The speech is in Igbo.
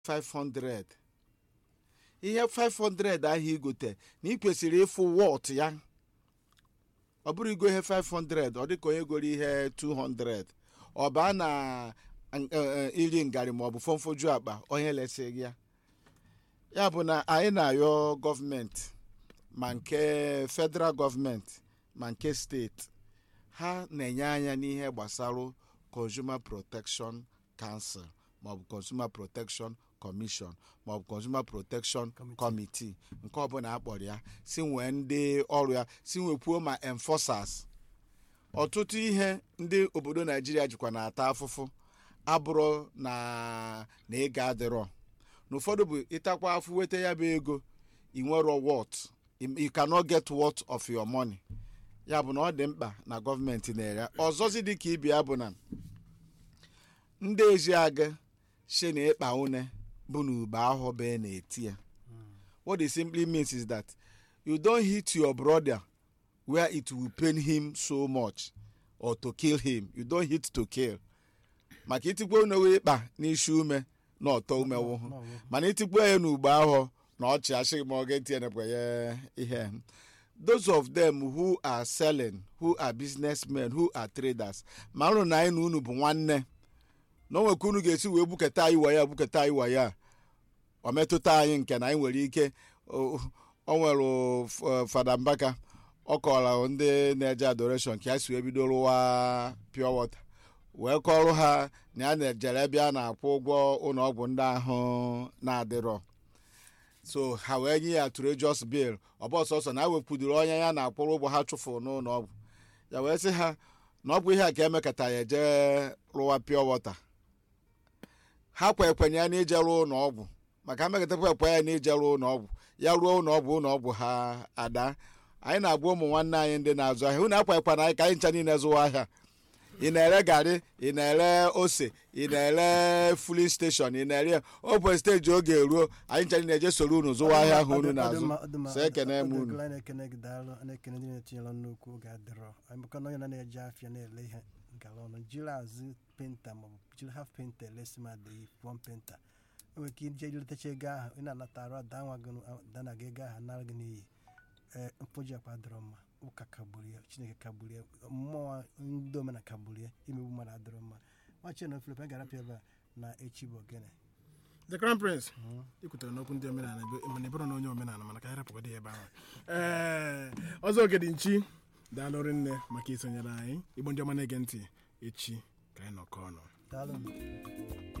500 ihe 500 ahụ igote na ị kwesịrị ịfụ wọt ya ọ bụrụ igo ihe 500 ọ dịka onye goro ihe 200 ọ baa na iri ngarị maọbụ fọmfoju akpa onye lesi gị ya ya bụ na anyị na-ayọ gọọmenti ma nke federal gọọmenti ma nke steeti ha na-enye anya n'ihe gbasara consumer protection council maọbụ consumer protection commission maọbụ consumer protection committee nke ọbụla akpọrọ ya si nwee ndị ọrụ ya si nwekwuo ma enforcers ọtụtụ ihe ndị obodo naijiria jikwa na-ata afụfụ abụrụ na na ego adịrọ na ụfọdụ bụ ịtakwa afụ weta ya bụ ego ị nwero what you cannot get what of your money ya bụ na ọ dị mkpa na gọọmenti na-ere ọzọzi dị ka ibia bụ na ndị ejiaga shi na ịkpa une bụ na ube ahụ bee na-eti ya what it simply means is that you don't hit your brother where it will pain him so much or to kill him you don't hit to kill maka itikwa une wee ịkpa n'isi ume na ọtọ umewu mana itikwa ya n'ugbo ahụ na ọchị asịghị ma ọ ga-etinyekwa ya ihe those of them who are selling who are businessmen who are traders ma rụ na anyị na unu bụ nwanne na o nwekwa unu ga-esi wee buketa anyị waya buketa anyị waya ọ metụta anyị nke na anyị nwere ike o nwere fada mbaka ọ kọrọ ndị na-eje adoration ka ya si wee bido rụwa pure water wee kọrọ ha na ya na-ejere ebe a na-akwụ ụgwọ ụlọọgwụ ndị ahụ na-adịrọ so ha wee nye ya trejos bil ọ bụ ọsọsọ na ewepụdoro onye ya na-akwụrụ ụgwọ ha chụfụrụ n'ụlọ ọgwụ ya wee sị ha na ọ bụ ihe a ka emekata ya eje rụwa pure water ha kwe ekwenye ya na ije rụọ ụlọ ọgwụ maka mmekọtakwa ekwe ya na ije rụọ ụlọ ọgwụ ya ruo ụlọ ọgwụ ụlọ ọgwụ ha ada anyị na-agwa ụmụ nwanne anyị ndị na-azụ ahịa unu akwa ekwana anyị ka anyị ncha niile zụwa ahịa ị na-ere garị ị na-ere ose ị na-ere fulin steshọn ị na-ere open steji oge eruo anyị ncha niile eje soro unu zụwa ahịa ahụ unu na-azụ so ekene m unu na-ekene gị daalụ na-ekene ndị na-etinyela nnukwu oge adịrọ maka na onye na na-eje afịa na-ele ihe ngala ọnụ jiri azụ penta maọbụ jiri haf penta elesi ma dị pụọ penta enwere ike ije iletacha ego ahụ ị na-anata arụ dana gị ego ahụ nara gị n'iyi ee mkpoji akpa dịrọ mma ụka kagburu ya chineke kagburu ya mmụọ ndị omena kagburu ya imegbu mmadụ adịrọ mma machi na ofelepe ga-arapịa ebe a na echi bụ ogene the crown prince ikwutere n'okwu ndị omenala mana ịbụrụ na onye omenala mana ka anyị rapụgodị ebe ahụ ee ọzọ ogedi nchi daalụrị nne maka isonyere anyị igbo ndị ọma na-ege ntị echi ka anyị nọkọ ọnụ daalụ